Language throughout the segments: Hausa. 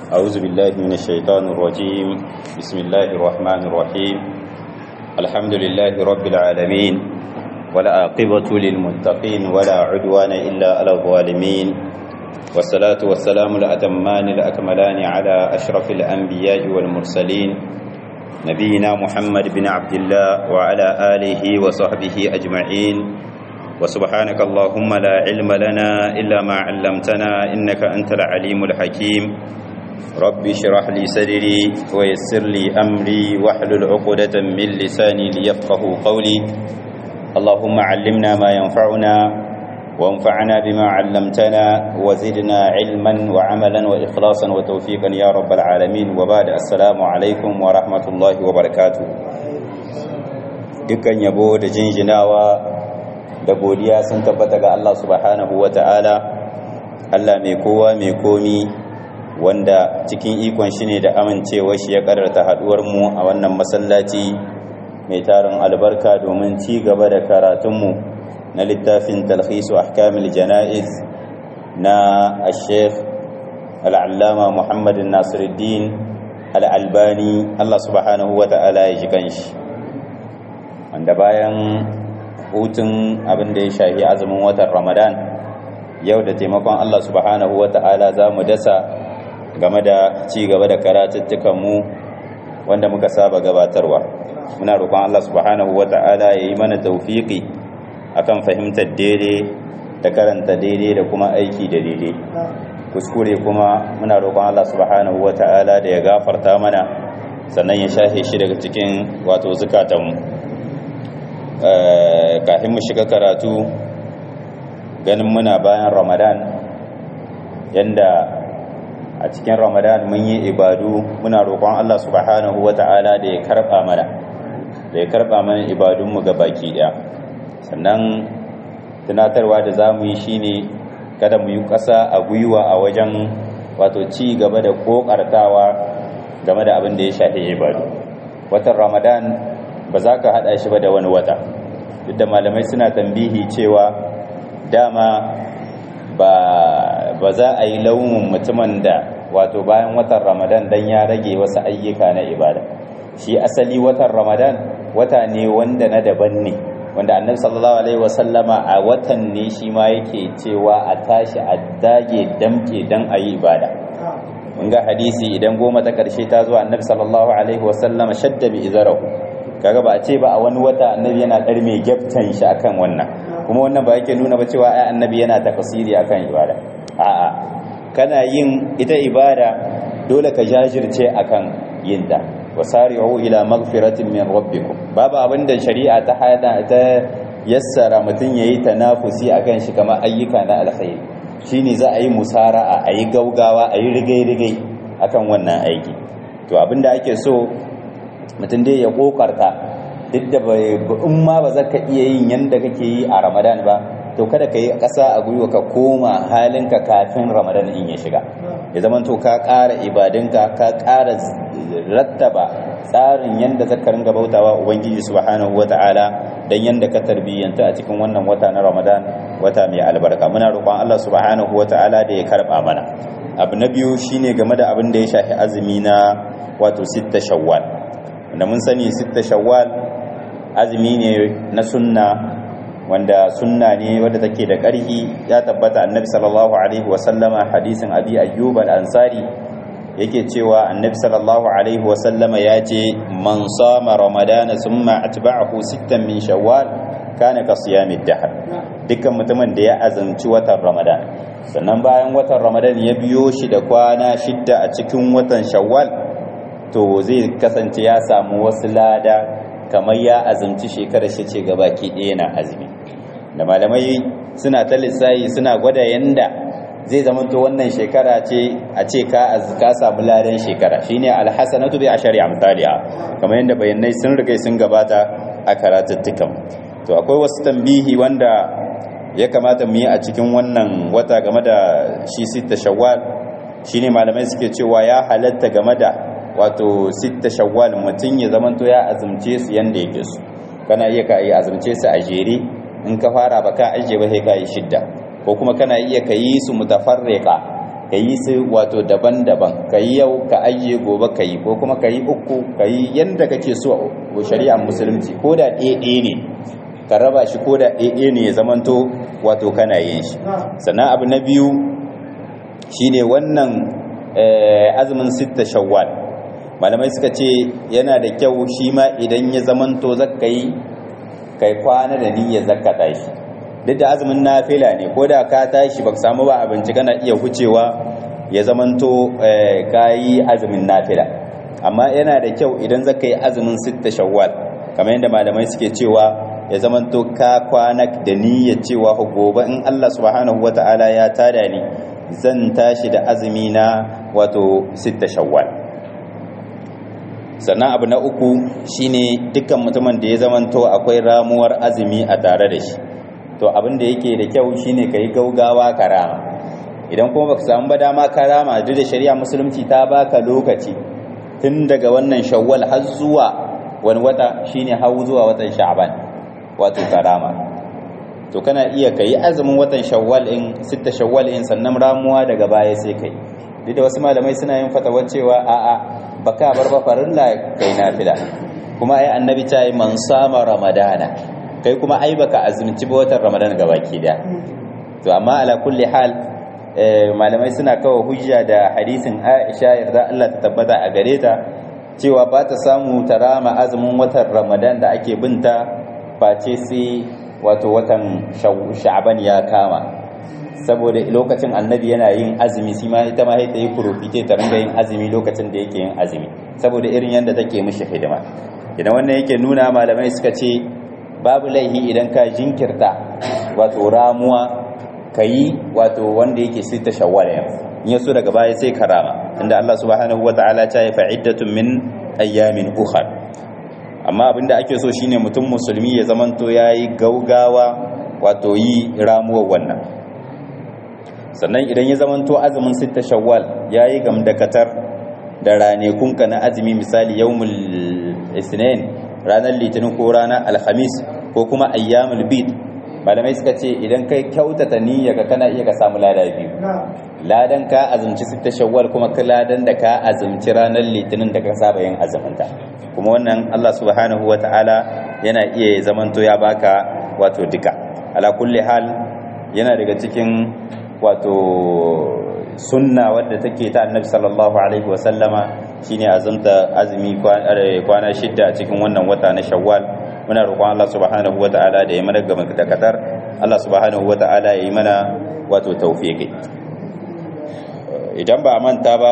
أعوذ بالله من الشيطان الرجيم بسم الله الرحمن الرحيم الحمد لله رب العالمين ولا عاقبة للمتقين ولا عدوان إلا على الظالمين والصلاة والسلام الأتمان الأكملان على أشرف الأنبياء والمرسلين نبينا محمد بن عبد الله وعلى آله وصحبه أجمعين وسبحانك اللهم لا علم لنا إلا ما علمتنا إنك أنت العليم الحكيم رب اشرح لي صدري ويسر لي أمري واحلل عقدة من لساني ليفقه قولي اللهم علمنا ما ينفعنا وانفعنا بما علمتنا وزدنا علما وعملا وإخلاصا وتوفيقا يا رب العالمين وبعد السلام عليكم ورحمة الله وبركاته dukkan yabo da jinjinawa da godiya sun tabbata ga Allah subhanahu wa ta'ala Allah mai kowa mai komi wanda cikin ikon shi ne da amincewa shi ya kararta haduwar mu a wannan masallaci mai tarin albarka domin ci gaba da karatunmu na littafin talhisu ahkamil jana'iz na al-sheikh al'allama muhammadin nasiruddin al'albani Allah subhanahu wa ta'ala ya ji kanshi wanda bayan hutun abin da ya shafi azumin watan ramadan yau da taimakon Allah subhanahu wa ta'ala za mu dasa game da ci gaba da karatuttukanmu wanda muka saba gabatarwa muna roƙon Allah subhanahu wa ta'ala ya yi mana taufiƙi akan fahimtar daidai da karanta daidai da kuma aiki da daidai kuskure kuma muna roƙon Allah subhanahu wa ta'ala da ya gafarta mana sannan ya shafe shi daga cikin wato zukatanmu kafin mu shiga karatu ganin muna bayan ramadan yanda a cikin ramadan mun yi ibadu muna roƙon Allah subhanahu wa ta'ala da ya karɓa mana da ya karɓa mana ibadunmu ga baki ɗaya sannan tunatarwa da za mu yi shine kada mu yi ƙasa a gwiwa a wajen wato ci gaba da ƙoƙartawa game da abin da ya shafi ibadu watan ramadan ba za ka haɗa shi ba da wani wata duk da malamai suna tambihi cewa dama ba ba za a yi launin mutumin da wato bayan watan ramadan dan ya rage wasu ayyuka na ibada shi asali watan ramadan wata ne wanda na daban ne wanda annabi sallallahu alaihi wasallama a watan ne shi ma yake cewa a tashi a dage damke dan a yi ibada mun ga hadisi idan goma ta karshe ta zo annabi sallallahu alaihi wasallama shadda bi izarahu kaga ba a ce ba a wani wata annabi yana dar mai gyaftan shi akan wannan kuma wannan ba yake nuna ba cewa ai annabi yana tafsiri akan ibada a'a kana yin ita ibada dole ka jajirce akan yin ta wasari'u ila maghfiratin min rabbikum babu abinda shari'a ta hada ta yassara mutun yayi tanafusi akan shi kamar ayyuka na alkhairi shine za a yi musara'a a yi gaugawa a yi rigai-rigai akan wannan aiki to abinda ake so mutum dai ya kokarta duk da in ma ba za ka iya yin yanda kake yi a ramadan ba to kada ka yi ƙasa a gwiwa ka koma halinka kafin ramadan in ya shiga ya zama to ka ƙara ibadinka ka ƙara rattaba tsarin yanda zaka ringa bautawa ubangiji subhanahu wata'ala dan yanda ka tarbiyyanta a cikin wannan wata na ramadan wata mai albarka muna roƙon Allah subhanahu wata'ala da ya karba mana abu na biyu shine game da abin da ya shafi azumi na wato sitta shawwal wanda mun sani sitta shawwal azumi ne na sunna wanda sunna ne wadda take da ƙarfi ya tabbata annabi sallallahu alaihi wasallama hadisin abi ayyub al-ansari yake cewa annabi sallallahu alaihi wasallama ya ce man sama ramadana summa atba'ahu sittan min shawwal kana ka siyamid dahr dukkan mutumin da ya azumci watan ramadan sannan bayan watan ramadan ya biyo shi da kwana shidda a cikin watan shawwal to zai kasance ya samu wasu lada kamar ya azumci shekarar shi ce gabaki ɗaya na azumi da malamai suna ta lissayi suna gwada yanda zai zama to wannan shekara ce a ce ka ka samu ladan shekara shine alhasanatu bi ashari amthaliha kamar yanda bayanai sun riga sun gabata a karatuttukan to akwai wasu tambihi wanda ya kamata mu yi a cikin wannan wata game da shi sita shawwal shine malamai suke cewa ya halatta game da wato sitta shawwal mutum ya zamanto ya azumce su yanda yake su kana iya ka yi azumce su a jere in ka fara ba ka ajiye ba sai ka yi shidda ko kuma kana iya ka yi su mutafarriqa ka yi su wato daban-daban ka yi yau ka ayye gobe ka yi ko kuma ka yi uku ka yi yadda kake so a shari'ar musulunci ko da ɗaya ne ka raba shi ko da ɗaya ne ya zamanto wato kana yin shi sannan abu na biyu shine wannan azumin sitta shawwal malamai suka ce yana da kyau shi ma idan ya zamanto zaka yi kai kwana da niyyar zakka tashi duk da azumin nafila ne ko da ka tashi baka samu ba abinci kana iya hucewa ya zamanto kayi azumin nafila amma yana da kyau idan zaka yi azumin sitta shawwal kamar yadda malamai suke cewa ya zamanto ka kwana da niyyar cewa gobe in Allah subhanahu wata'ala ya tada ni zan tashi da azumi na wato sitta shawwal sannan abu na uku shine dukkan mutumin da ya zamanto akwai ramuwar azumi a tare da shi to abin da yake da kyau shine ka yi gaugawa karama idan kuma baka samu ba dama karama duk da shari'a musulunci ta baka lokaci tun daga wannan shawwal har zuwa wani wata shine har zuwa watan sha'ban wato karama to kana iya kai azumin watan shawwal in sitta shawwal in sannan ramuwa daga baya sai kai duk da wasu malamai suna yin fatawar cewa a'a baka bar ba farilla kai nafila kuma ai annabi ta yi man sama ramadana kai kuma ai baka azumci ba watan ramadan gabaki da to amma ala kulli hal malamai suna kawo hujja da hadisin Aisha yarda Allah ta tabbata a gare ta cewa ba ta samu ta rama azumin watan ramadan da ake binta face sai wato watan sha'ban ya kama saboda lokacin annabi yana yin azumi shi ma ita ma sai ta yi profite ta ringa yin azumi lokacin da yake yin azumi saboda irin yadda take mishi hidima idan wannan yake nuna malamai suka ce babu laihi idan ka jinkirta wato ramuwa ka yi wato wanda yake sita shawwal yanzu in yaso daga baya sai karama inda Allah subhanahu wata'ala ta yi fa'iddatun min ayyamin ukhar amma abinda ake so shine mutum musulmi ya zamanto yayi gaugawa wato yi ramuwar wannan sannan idan ya zamanto azumin sita shawwal yayi gamdakatar da ranekunka na azumi misali yawmul isnin ranar litinin ko ranar alhamis ko kuma ayyamul bid malamai suka ce idan kai kyautata niyya ka kana iya ka samu lada biyu ladan ka azumci sita shawwal kuma ka ladan da ka azumci ranar litinin da ka saba yin azuminta kuma wannan Allah subhanahu ta'ala yana iya zamanto ya baka wato duka ala kulli hal yana daga cikin wato sunna wadda take ta annabi sallallahu alaihi wasallama shine azumta azumi kwana shidda a cikin wannan wata na shawwal muna roƙon Allah subhanahu wata'ala da ya mana gaba da kadar Allah subhanahu wata'ala ya yi mana wato tawfiqi idan ba manta ba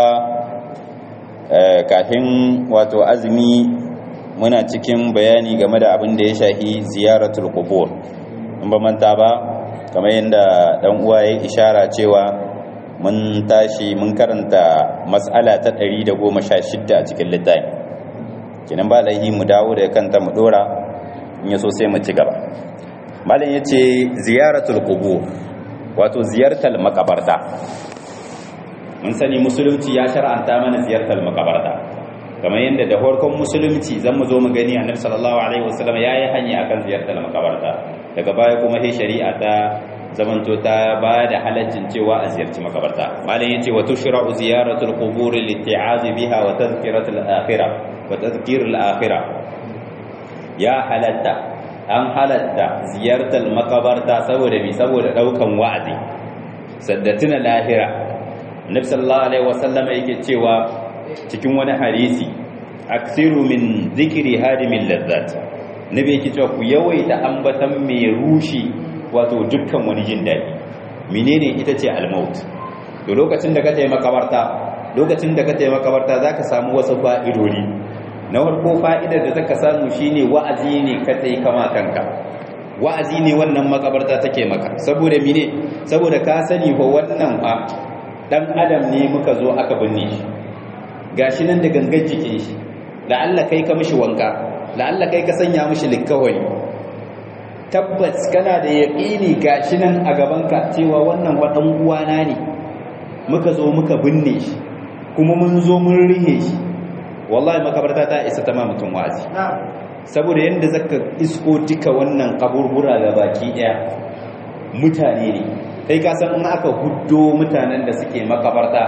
kafin wato azumi muna cikin bayani game da abin da ya shahi ziyaratul qubur in ba manta ba kamar yadda dan uwa ya ishara cewa mun tashi mun karanta mas'ala ta 116 a cikin littafi kenan ba laihi mu dawo da kanta mu dora in yaso sai mu ci gaba malam yace ziyaratul qubur wato ziyartar makabarta mun sani musulunci ya shar'anta mana ziyartar makabarta kamar yadda da farkon musulunci zan mu zo mu gani annabi sallallahu alaihi wasallam yayi hanya akan ziyartar makabarta daga baya kuma sai shari'a ta zamanto ta ba da halaccin cewa a ziyarci makabarta malam yace wa tushra'u ziyaratul qubur liti'az biha wa tadhkiratul akhirah wa tadhkirul akhirah ya halatta an halatta ziyartar makabarta saboda bi saboda daukan wa'azi saddatuna lahira annabi sallallahu alaihi wasallam yake cewa cikin wani hadisi aksiru min zikri hadimin lazzat nabi yake cewa ku yawaita ambatan mai rushi wato dukkan wani jin daɗi menene ita ce almaut to lokacin da ka tayi makabarta lokacin da ka tayi makabarta zaka samu wasu fa'idodi na farko fa'idar da zaka samu shine wa'azi ne ka tayi kama kanka wa'azi ne wannan makabarta take maka saboda mene saboda ka sani fa wannan fa dan adam ne muka zo aka binne shi gashi nan da gangan jikin shi la'alla kai ka mishi wanka la'alla kai ka sanya mishi likkawari tabbas kana da yaƙini gashi nan a gabanka cewa wannan waɗan uwana ne muka zo muka binne shi kuma mun zo mun rihe shi wallahi makabarta ta isa ta ma mutum wazi saboda yadda zaka isko duka wannan kaburbura ga baki ɗaya mutane ne kai ka san in aka huddo mutanen da suke makabarta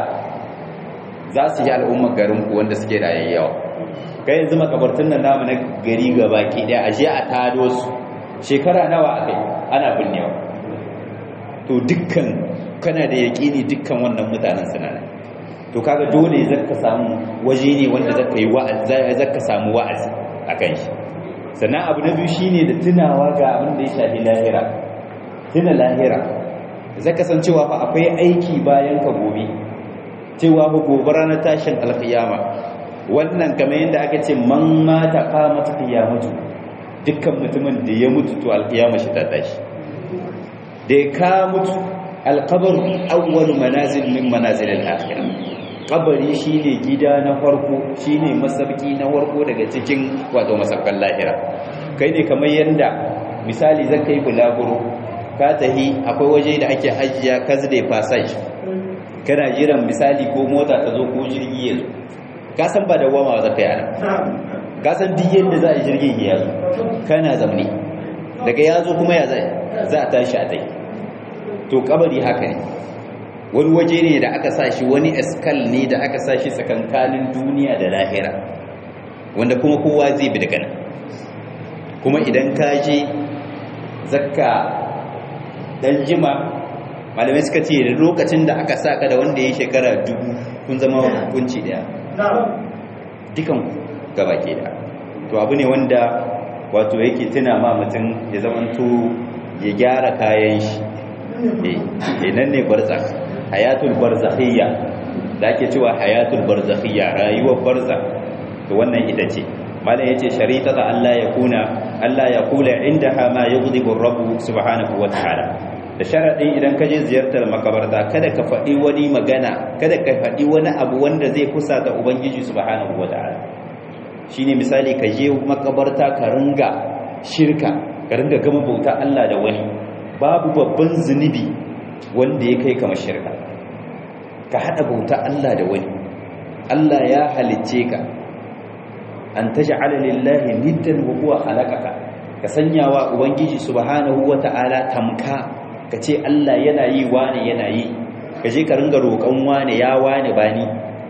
za su yi al'ummar garin ku wanda suke da yayyawa kai yanzu makabartun nan namu na gari gaba ke daya aje a tado su shekara nawa akai ana binnewa to dukkan kana da yaƙini dukkan wannan mutanen suna nan to kaga dole zaka samu waje ne wanda zaka yi wa'azi zaka samu wa'azi akan shi sannan abu na biyu shine da tunawa ga abin da ya shafi lahira tuna lahira zaka san cewa fa akwai aiki bayan ka gobe cewa fa gobe ranar tashin alkiyama wannan kamar yadda aka ce man mata qamat qiyamatu dukkan mutumin da ya mutu to alkiyama shi ta tashi da ka mutu alqabr awwal manazil min manazil al-akhirah kabari shine gida na farko shine masabki na farko daga cikin wato masabkan lahira kai ne kamar yanda misali zan kai bulaguro ka tahi akwai waje da ake hajiya kazde passage kana jiran misali ko mota ta zo ko jirgi ya zo ka san ba da wama za ka yana ka san duk yadda za a jirgin ya zo kana zamne daga ya zo kuma ya zai za a tashi a tai to kabari haka ne wani waje ne da aka sa shi wani eskal ne da aka sa shi tsakankanin duniya da lahira wanda kuma kowa zai bi daga nan kuma idan ka je zakka dan jima malamai suka ce da lokacin da aka sa ka da wanda ya shekara dubu kun zama hukunci daya dukan gaba ke da to abu ne wanda wato yake tuna ma mutum ya zamanto ya gyara kayan shi eh nan ne barzakh hayatul barzakhiyya da ake cewa hayatul barzakhiyya rayuwar barzakh to wannan ita ce malam yace sharita ta Allah ya kuna Allah ya kula indaha ma yughdibu ar-rabb subhanahu wa ta'ala da sharadin idan ka je ziyartar makabarta kada ka faɗi wani magana kada ka faɗi wani abu wanda zai kusa da ubangiji subhanahu wa ta'ala shine misali ka je makabarta ka ringa shirka ka ringa gama bauta Allah da wani babu babban zunubi wanda ya kai kama shirka ka haɗa bauta Allah da wani Allah ya halicce ka an taj'ala lillahi niddan wa huwa khalaqaka ka sanyawa ubangiji subhanahu wata'ala tamka ka ce Allah yana yi wani yana yi ka je ka ringa roƙon wani ya wani bani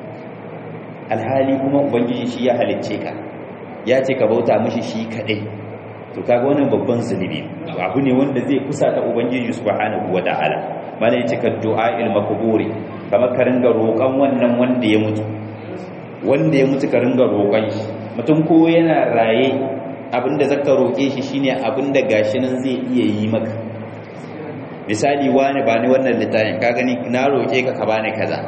alhali kuma ubangiji shi ya halicce ka ya ce ka bauta mishi shi kadai to kaga wannan babban zunubi abu ne wanda zai kusa ta ubangiji subhanahu wata'ala malai cika du'a'il makburi kamar ka ringa roƙon wannan wanda ya mutu wanda ya mutu ka ringa roƙon shi mutum ko yana raye abinda zaka roƙe shi shine abinda gashi nan zai iya yi maka misali wani ba ni wannan littafin ka gani na roƙe ka ka bani kaza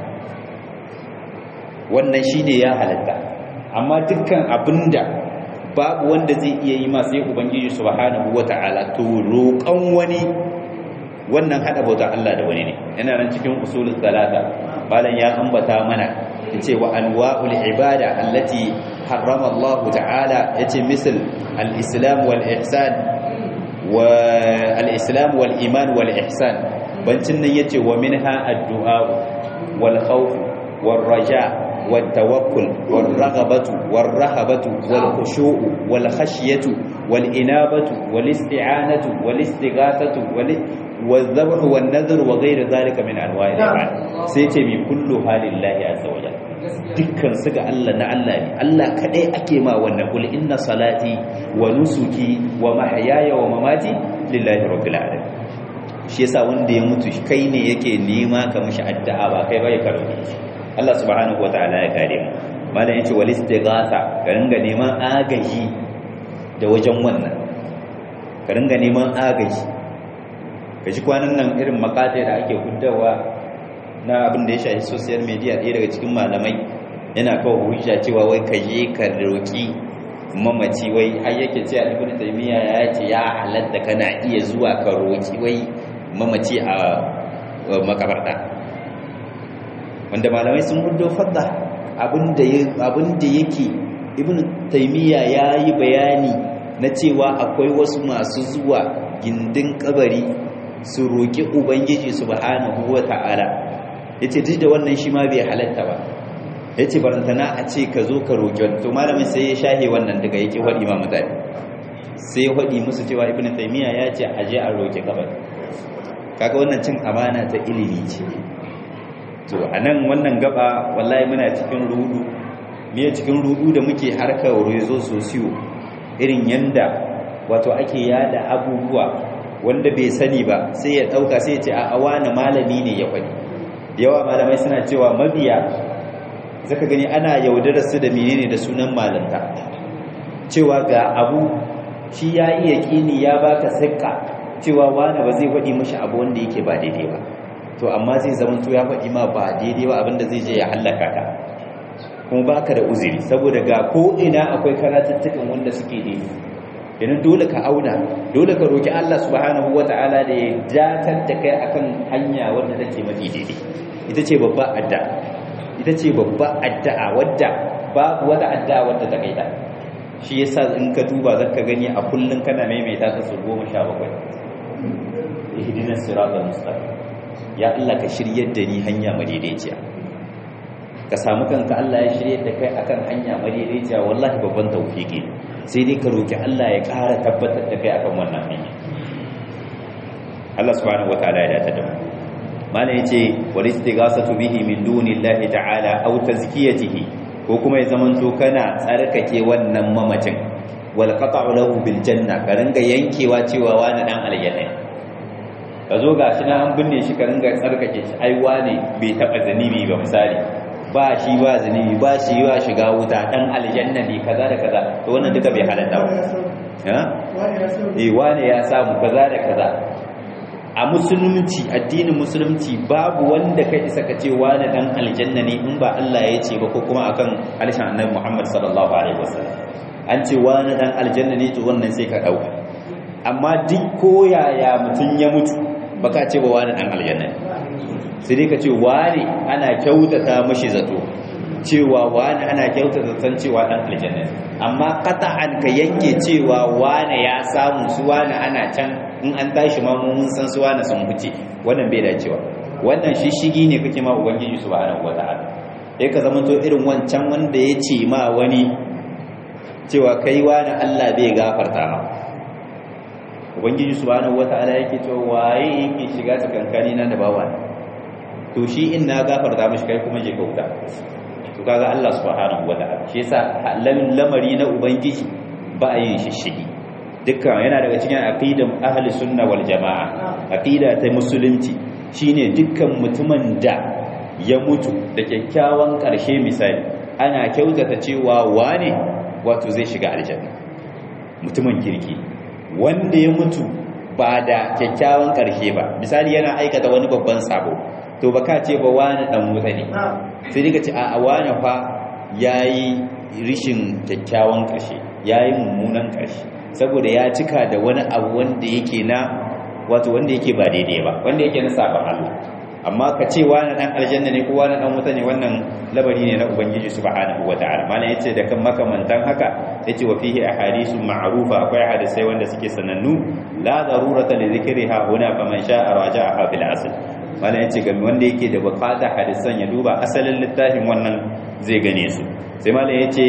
wannan shine ya halatta amma dukkan abinda babu wanda zai iya yi masu yi ubangiji subhanahu wata'ala to roƙon wani wannan hada bauta Allah da wani ne yana nan cikin usulul salata malam ya ambata mana yace wa anwa'ul ibada allati harrama Allah ta'ala yace misal al-islam wal ihsan wa al-islam wal iman wal ihsan bancin nan yace wa minha ad-du'a wal khawf wal raja والتوكل والرغبة والرهبة والخشوع والخشية والإنابة والاستعانة والاستغاثة والذبح والنذر وغير ذلك من أنواع الإيمان سيتمي كلها لله عز وجل dukkan su ga Allah na Allah ne Allah kadai ake ma wannan kul inna salati wa nusuki wa mahyaya wa mamati lillahi rabbil alamin shi yasa wanda ya mutu kai ne yake nema ka mishi addu'a ba kai bai karo Allah subhanahu wataala ya kare mu malam yace wal istighatha ka ringa neman agaji da wajen wannan ka ringa neman agaji kaji kwanan nan irin makatai da ake huddawa na abin da ya shafi social media ɗaya daga cikin malamai yana kawo hujja cewa wai ka je ka roki mamaci wai har yake cewa ibnu taymiya ya ce ya halatta kana iya zuwa ka roki wai mamaci a makabarta wanda malamai sun hudo fadda abinda yake ibn taimiyya ya yi bayani na cewa akwai wasu masu zuwa gindin kabari su roƙi ubangiji subhanahu wa ta'ala ya ce duk da wannan shi ma bai halatta ba ya ce barantana a ce ka zo ka roƙi wani to malamin sai ya shahe wannan daga yake waɗi ma mutane sai ya waɗi musu cewa ibn taimiyya ya ce aje a roƙi kabari kaga wannan cin amana ta ilimi ce to anan wannan gaba wallahi muna cikin rudu me cikin rudu da muke harkar rezo sosiyo irin yanda wato ake yada abubuwa wanda bai sani ba sai ya dauka sai ya ce a wani malami ne ya faɗi yawa malamai suna cewa mabiya zaka gani ana yaudarar su da menene da sunan malanta cewa ga abu shi ya iya kini ya baka sikka cewa wani ba zai faɗi mashi abu wanda yake ba daidai ba to amma zai zama to ya faɗi ma ba daidai ba abinda zai je ya hallaka ka kuma baka da uzuri saboda ga ko ina akwai karatuttukan wanda suke daidai idan dole ka auna dole ka roki Allah subhanahu wata'ala da ya jatar da kai akan hanya wanda take mafi daidai ita ce babba adda ita ce babba addu'a wadda babu wata addu'a wadda ta kai ta shi yasa in ka duba zaka gani a kullun kana maimaita ta su 17 ihdinas siratal mustaqim ya Allah ka shiryar da ni hanya madaidaiciya ka samu kanka Allah ya shiryar da kai akan hanya madaidaiciya wallahi babban tawfiki sai dai ka roki Allah ya ƙara tabbatar da kai akan wannan hanya Allah subhanahu wataala ya dace da mu mana yace wal istighasatu bihi min dunillahi ta'ala aw tazkiyatihi ko kuma ya zamanto kana tsarkake wannan mamacin wal qata'u lahu bil janna ka ringa yankewa cewa wani dan aljanna ka zo gashi na an binne shi ka ringa tsarkake shi ai wani bai taba zanibi ba misali ba shi ba zanibi ba shi ba shiga wuta dan aljanna ne kaza da kaza to wannan duka bai halatta ba ha eh wani ya samu kaza da kaza a musulunci addinin musulunci babu wanda kai isa ka ce wani dan aljanna ne in ba Allah ya ce ba ko kuma akan halishin annabi Muhammad sallallahu alaihi wasallam an ce wani dan aljanna ne to wannan sai ka dauka amma duk koyaya mutun ya mutu baka ce ba wani dan aljanna ne sai dai ka ce wani ana kyautata mashi zato cewa wani ana kyautata san cewa dan aljanna ne amma qata'an ka yanke cewa wani ya samu su wani ana can in an tashi ma mun san su wani sun huce wannan bai dacewa wannan shishigi ne kake ma ubangiji subhanahu wata'ala sai ka zama to irin wancan wanda ya ce ma wani cewa kai wani Allah bai gafarta ma ubangiji subhanahu wata'ala yake cewa waye yake shiga tsakankani na da bawa to shi in na gafarta mishi kai kuma je kauta to kaga Allah subhanahu wata'ala shi yasa lamari na ubangiji ba a yin shishigi dukkan yana daga cikin aqidan ahli sunna wal jamaa aqida ta musulunci shine dukkan mutumin da ya mutu da kyakkyawan karshe misali ana kyautata cewa wane wato zai shiga aljanna mutumin kirki wanda ya mutu ba da kyakkyawan karshe ba misali yana aikata wani babban sabo to baka ce ba wani dan wuta ne sai dai ka ce a wani fa yayi rishin kyakkyawan karshe yayi mummunan karshe saboda ya cika da wani abu wanda yake na wato wanda yake ba daidai ba wanda yake na sabon Allah amma ka ce wani dan aljanna ne ko wani dan wuta ne wannan labari ne na ubangiji subhanahu wataala mana yace da kan makamantan haka yace wa fihi ahadithu ma'rufa akwai hadisai wanda suke sanannu la darurata li dhikriha huna faman sha'a raja'aha bil asl mana yace ga wanda yake da bukata hadisan ya duba asalin littafin wannan zai gane su sai malam yace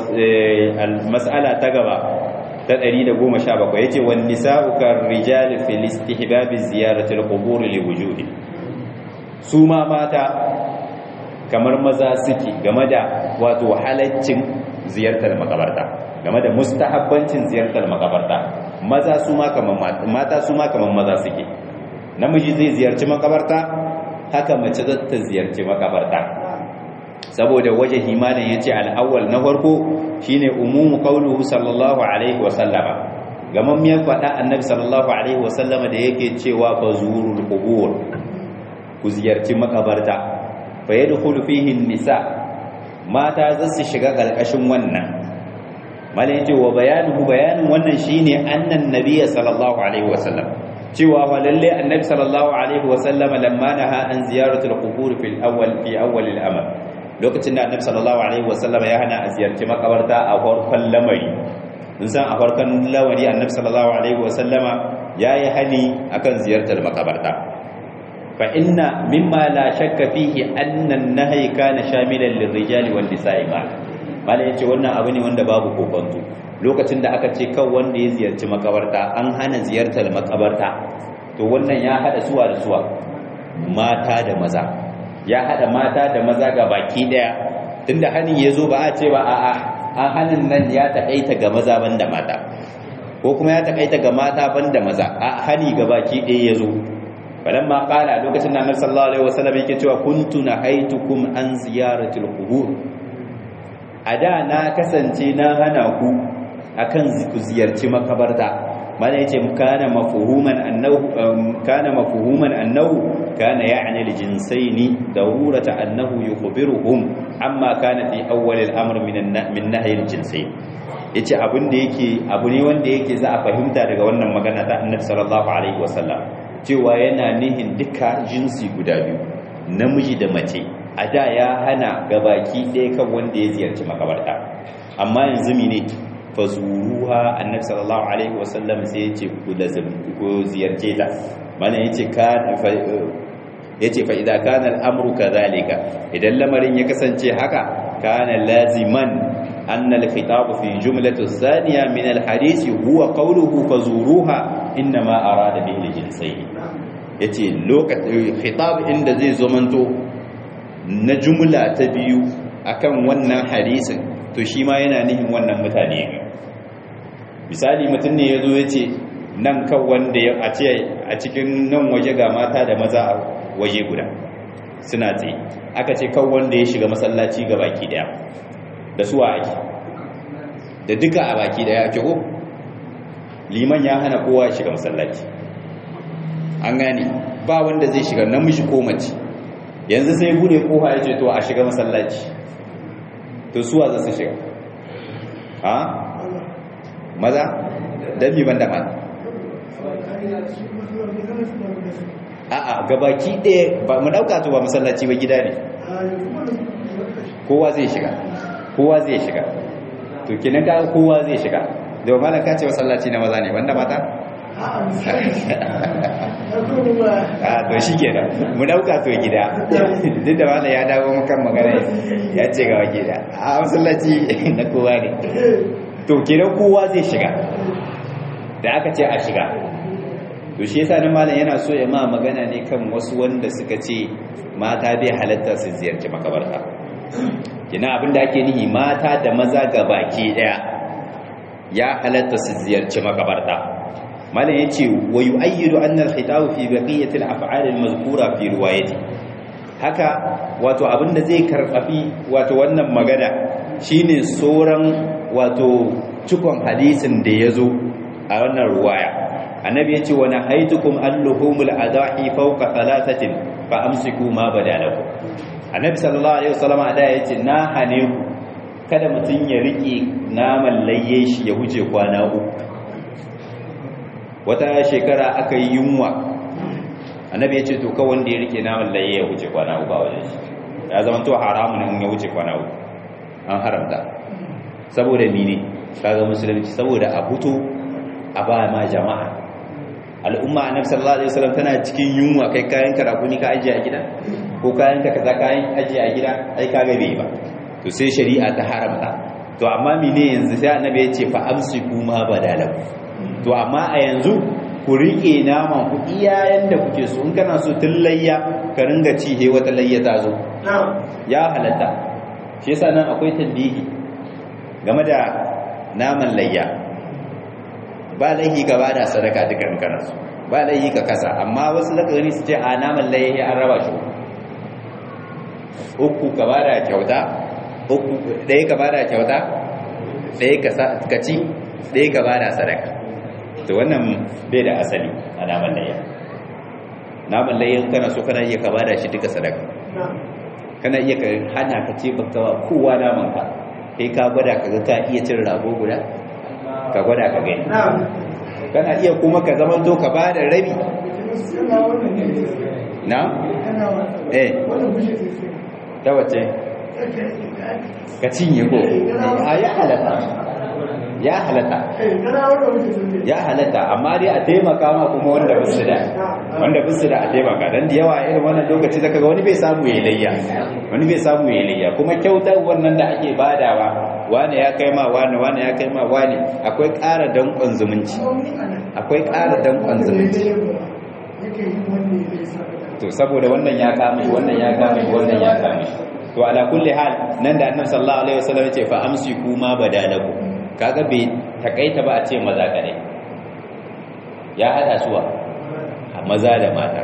mas'ala ta gaba ta 117 yace wan nisa'u kar rijal fil istihbab ziyarati al-qubur li wujudi su ma mata kamar maza suke game da wato halaccin ziyartar makabarta game da mustahabbancin ziyartar makabarta maza su ma kamar mata su ma kamar maza suke namiji zai ziyarci makabarta haka mace za ta ziyarci makabarta saboda waje himanin yace al-awwal na farko shine umumu qauluhu sallallahu alaihi wa sallama gaman miyar faɗa annabi sallallahu alaihi wa sallama da yake cewa bazurul qubur ku ziyarci makabarta fa yadkhulu fihi nisa mata za su shiga karkashin wannan malai yace wa bayanuhu bayanin wannan shine annan nabiyyi sallallahu alaihi wa sallam cewa fa lalle annabi sallallahu alaihi wa sallam lamma naha an ziyaratul qubur fil awwal fi awwal al-amr lokacin da annabi sallallahu alaihi wa sallam ya hana a ziyarci makabarta a farkon lamari mun san a farkon lamari annabi sallallahu alaihi wa sallama yayi hani akan ziyartar makabarta fa inna mimma la shakka fihi anna an-nahy kana shamilan lirrijali wan nisa'i ma malai yace wannan abu ne wanda babu kokonto lokacin da aka ce kan wanda ya ziyarci makabarta an hana ziyartar makabarta to wannan ya hada suwa da suwa mata da maza ya hada mata da maza ga baki daya tunda hanin yazo ba a ce ba a'a an hanin nan ya takaita ga maza banda mata ko kuma ya takaita ga mata banda maza a hani ga baki daya yazo falamma qala lokacin da Annabi sallallahu alaihi wasallam yake cewa kuntu nahaitukum an ziyaratil qubur ada na kasance na hana ku akan ku ziyarci makabarta mana yace kana mafhuman annahu kana mafhuman annahu kana ya'ni al-jinsaini darurata annahu yukhbiruhum amma kana fi awwal al-amr min min nahy al-jinsain yace abin da yake abu ne wanda yake za a fahimta daga wannan magana ta Annabi sallallahu alaihi wasallam cewa yana nihin duka jinsi guda biyu namiji da mace a da ya hana gabaki ɗaya kan wanda ya ziyarci makabarta amma yanzu mene fazuruha annabi sallallahu alaihi wasallam sai ya ce ku lazim ku ziyarce ta mana yace ka yace fa idza kana al-amru kadhalika idan lamarin ya kasance haka kana laziman anna al-khitab fi jumlati thaniya min al-hadith huwa qawluhu fazuruha inma arada bihi al-jinsayn yace lokacin khitab inda zai zomanto na jumla ta biyu akan wannan hadisin to shi ma yana nihin wannan mutane misali mutum ne ya zo ya ce nan kan wanda ya a ce a cikin nan waje ga mata da maza a waje guda suna tsaye aka ce kan wanda ya shiga masallaci ga baki daya da suwa ake da duka a baki daya ake ko liman ya hana kowa ya shiga masallaci an gane ba wanda zai shiga namiji ko mace yanzu sai bude kofa ya ce to a shiga masallaci to suwa za su shiga ha maza don ban da mata a'a gabaki ɗaya ba mu ɗauka to ba masallaci ba gida ne kowa zai shiga kowa zai shiga to kinan ka kowa zai shiga da ba malam ka ce masallaci na maza ne banda mata a to shi kenan mu dauka to gida duk da wanda ya dawo makan magana ya ce ga gida a masallaci na kowa ne to kenan kowa zai shiga da aka ce a shiga to shi yasa nan malam yana so ya ma magana ne kan wasu wanda suka ce mata bai halatta su ziyarci makabarta kina abinda ake nihi mata da maza ga baki daya ya halatta su ziyarci makabarta malam yace wa yu'ayyidu anna al-khitabu fi baqiyati al-af'al al-mazkura fi riwayati haka wato abinda zai karfafi wato wannan magana shine soran wato cikon hadisin da yazo a wannan riwaya annabi yace wa nahaytukum al-luhumul adahi fawqa thalathatin fa amsiku ma badalakum annabi sallallahu alaihi wasallam da yace na hane ku kada mutun ya rike naman layye shi ya huce kwana uku wata shekara aka yi yunwa annabi ya ce to kawai wanda ya rike naman laye ya wuce kwana uku a wajen shi ya zama to haramun in ya wuce kwana uku an haramta saboda mene kaga musulunci saboda a fito a ba ma jama'a al'umma annabi sallallahu alaihi wasallam tana cikin yunwa kai kayan karakuni ka ajiye a gida ko kayan ka kaza kayan ajiye a gida ai kaga bai ba to sai shari'a ta haramta to amma mene yanzu sai annabi ya ce fa amsiku ma badalahu to amma a yanzu ku riƙe naman ku iyayen da kuke so in kana so tun layya ka ringa ci he wata layya ta zo ya halatta shi yasa nan akwai tambihi game da naman layya ba laihi ka bada sadaka dukan kana so ba laihi ka kasa amma wasu lakari su ce a naman layya an raba shi uku ka bada kyauta uku ɗaya ka bada kyauta ɗaya ka ci ɗaya ka bada sadaka to wannan bai da asali a naman layya naman layyan kana so kana iya ka bada shi duka sadaka kana iya ka hana ka ce baka wa kowa naman ka kai ka gwada ka ga ka iya cin rago guda ka gwada ka gani kana iya kuma ka zama to ka bada rabi na eh ta wace ka cinye ko a ya halatta ya halatta ya halatta amma dai a taimaka ma kuma wanda bisu da wanda bisu da a taimaka dan da yawa irin wannan lokaci zaka ga wani bai samu yayi layya wani bai samu yayi layya kuma kyautar wannan da ake badawa wani ya kai ma wani wani ya kai ma wani akwai ƙara danƙon zumunci akwai ƙara danƙon zumunci to saboda wannan ya kame wannan ya kame wannan ya kame to ala kulli hal nan da annabi sallallahu alaihi wasallam yace fa amsiku ma badalaku kaga bai takaita ba a ce maza kare ya hada suwa maza da mata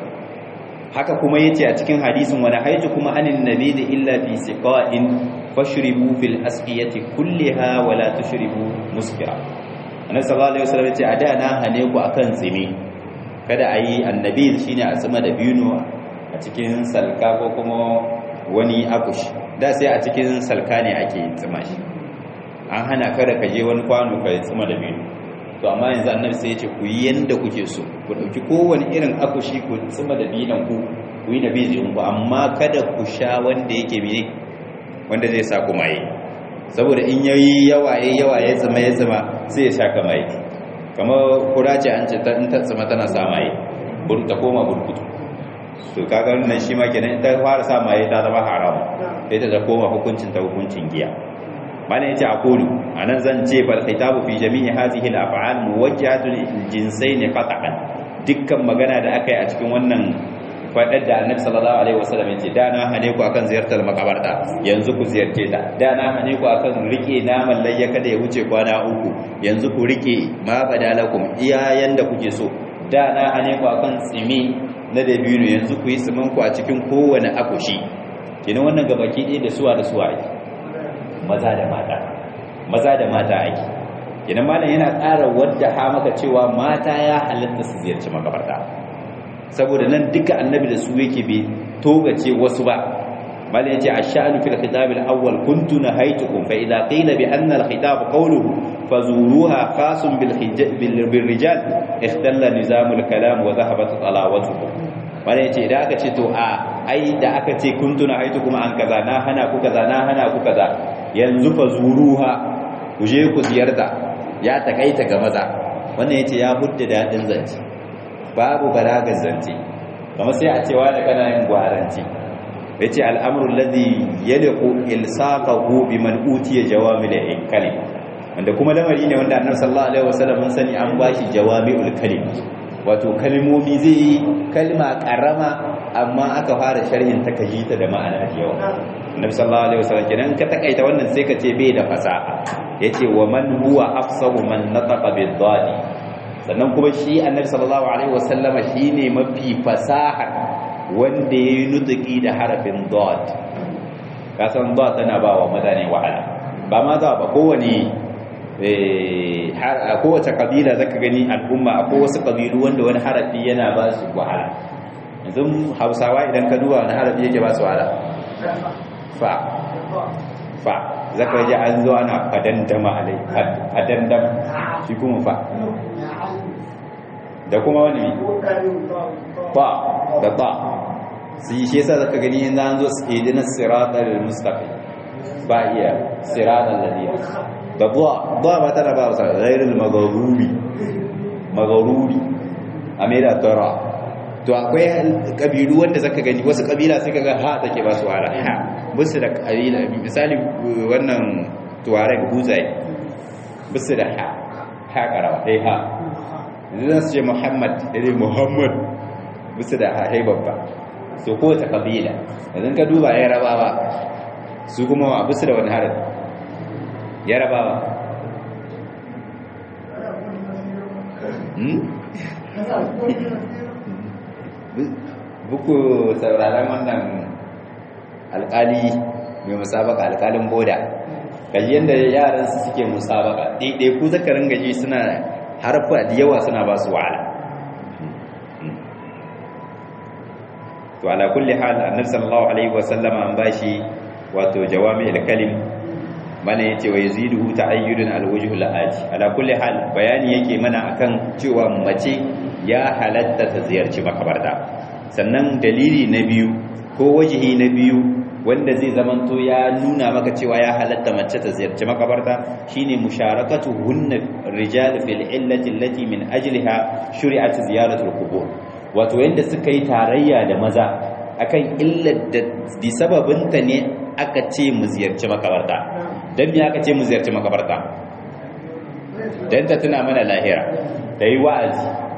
haka kuma yace a cikin hadisin wani haitu kuma anin nabi da illa fi siqa'in fashribu fil asqiyati kulliha wa la tushribu muskira annabi sallallahu alaihi wasallam yace a da na hane ku akan tsimi kada a yi annabi shine a tsima da bino a cikin salka ko kuma wani akushi da sai a cikin salka ne ake tsima shi an hana kada ka je wani kwano ka tsima da bino to amma yanzu annabi sai ya ce ku yi yanda kuke so ku dauki kowane irin akushi ku tsima da binan ku ku yi da bizin ku amma kada ku sha wanda yake bi wanda zai sa ku maye saboda in yayi yawa yayi yawa ya tsima ya tsima sai ya sha ka maye kamar kura ce an ce ta in ta tsima tana sa maye bur ta koma burkutu to kaga nan shi ma kenan ta fara sa maye ta zama haram sai ta koma hukuncin ta hukuncin giya mana yace aqulu anan zan ce fal khitabu fi jami'i hadhihi al af'al muwajjahatu lil jinsayn qat'an dukkan magana da aka yi a cikin wannan fadar da annabi sallallahu alaihi wasallam yace da na hane ku akan ziyartar makabarta yanzu ku ziyarce ta da na hane ku akan rike naman layya kada ya wuce kwana uku yanzu ku rike ma badalakum iya yanda kuke so da na hane ku akan tsimi na dabino yanzu ku yi tsimin ku a cikin kowane akushi kenan wannan gabaki ɗaya da suwa da suwa ake maza da mata maza da mata ake idan malam yana ƙara wadda ha maka cewa mata ya halatta su ziyarci makabarta saboda nan duka annabi da su yake bai togace wasu ba malam yace ash-sha'nu fil khitab al-awwal kuntu nahaytukum fa idha qila bi anna al-khitab qawluhu fazuruha khasun bil bil rijal ikhtalla nizam al-kalam wa dhahabat talawatuhu malam yace idan aka ce to a ai da aka ce kuntu nahaytukum an kaza na hana ku kaza na hana ku kaza yanzu fa zuruha ku je ku ziyarta ya takaita ga maza wannan yace ya hudda dadin zance babu balagar zance kamar sai a cewa da kana yin gwaranci yace al'amru alladhi yaliqu ilsaqahu biman utiya jawamil kalim wanda kuma lamari ne wanda annabi sallallahu alaihi wasallam mun sani an bashi jawami'ul kalim wato kalmomi zai yi kalma karama amma aka fara sharhin ta kajita da ma'ana da yawa annabi sallallahu alaihi wasallam kenan ka takaita wannan sai ka ce bai da fasaha yace wa man huwa afsahu man nataqa bid dadi sannan kuma shi annabi sallallahu alaihi wasallama shine mafi fasaha wanda yayi nutuki da harafin dad ka san dad tana ba wa mutane wahala ba ma za ba kowane a kowace kabila zaka gani al'umma akwai wasu kabilu wanda wani harafi yana ba su wahala yanzu hausawa idan ka duba wani harafi yake ba su wahala fa fa zaka ji an zo ana fadandama alai fadandama shi kuma fa da kuma wani fa da ta sai shi yasa zaka gani yanzu an zo idinas siratal mustaqim ba iya siratal ladina da duwa duwa ba tana ba wasa ghairul magharubi magharubi amira tara to akwai kabilu wanda zaka gani wasu kabila sai kaga ha take ba su wala ha musu da kabila misali wannan tuareg huzai musu da ha ha karawa dai ha idan su ce muhammad dai muhammad musu da ha hai babba so ko ta kabila idan ka duba ya rabawa su kuma wa musu da wani harin yarabawa buku sauraron wannan alkali mai musabaka alkalin boda gaji yadda yaran su suke musabaka ɗaiɗai ku zakarin gaji suna harfa da yawa suna ba su wahala to ala kulli hal annabi sallallahu alaihi wasallama an bashi wato jawami al-kalim mana yace wa yaziduhu ta'ayyudun al-wajhu al-aji ala kulli hal bayani yake mana akan cewa mace ya halatta ta ziyarci makabarta sannan dalili na biyu ko wajihi na biyu wanda zai zamanto ya nuna maka cewa ya halatta mace ta ziyarci makabarta shine musharakatu hunna rijal fil illati allati min ajliha shuri'at ziyaratul qubur wato yanda suka yi tarayya da maza akan illar da bi sababinta ne aka ce mu ziyarci makabarta dan me aka ce mu ziyarci makabarta dan ta tuna mana lahira da yi wa'azi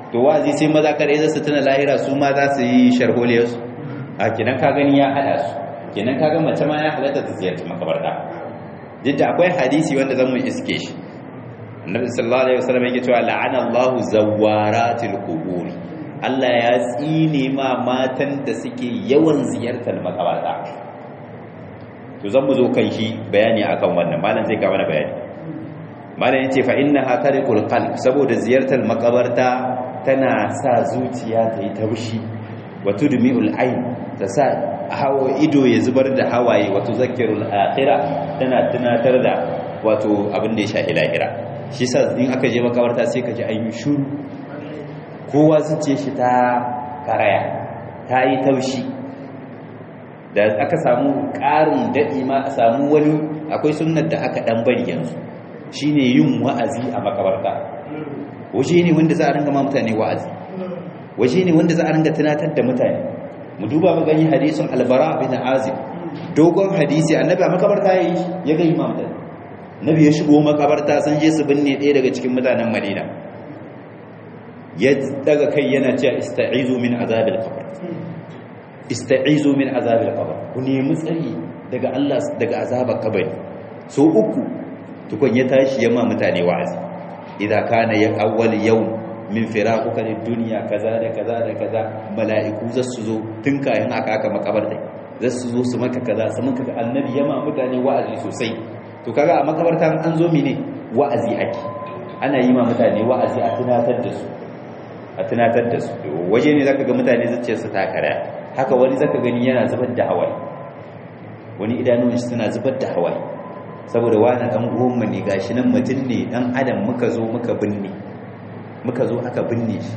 to wa'azi sai maza kare za su tuna lahira su ma za su yi sharholiyarsu a kenan ka gani ya hada su kenan ka ga mace ma ya halatta ta ziyarci makabarta duk da akwai hadisi wanda zan mu iske shi annabi sallallahu alaihi wasallam yake cewa la'ana Allahu zawaratil qubur Allah ya tsine ma matan da suke yawan ziyartar makabarta to zan mu zo kan shi bayani akan wannan malam zai ga mana bayani malam yace fa innaha tariqul qalb saboda ziyartar makabarta tana sa zuciya ta yi taushi wa tudmi'ul ayn ta sa hawa ido ya zubar da hawaye wato zakirul akhirah tana tunatar da wato abin da ya sha lahira shi sa in aka je makabarta sai ka ji an yi shuru kowa zuciya shi ta karaya ta yi taushi da aka samu ƙarin daɗi ma a samu wani akwai sunnar da aka ɗan bari yanzu shine yin wa'azi a makabarta waje ne wanda za a ringa ma mutane wa'azi waje ne wanda za a ringa tunatar da mutane mu duba mu gani hadisin albara bin azib dogon hadisi annabi a makabarta yayi ya ga imam da nabi ya shigo makabarta san je su binne ɗaya daga cikin mutanen madina ya daga kai yana cewa ista'izu min azabil qabr ista'izu min azabil qabr ku nemi tsari daga Allah daga azabar kabari so uku tukun ya tashi yamma mutane wa'azi idza kana ya awwal yawm min firaquka lid dunya kaza da kaza da kaza mala'iku za su zo tun kayan aka aka makabarta za su zo su maka kaza su maka annabi yamma mutane wa'azi sosai to kaga a makabarta an zo mene wa'azi ake ana yi ma mutane wa'azi a tunatar da su a tunatar da su waje ne zaka ga mutane zuciyarsu ta kara haka wani zaka gani yana zubar da hawaye wani idanun shi suna zubar da hawaye saboda wani dan uwanmu ne gashi nan mutum ne dan adam muka zo muka binne muka zo aka binne shi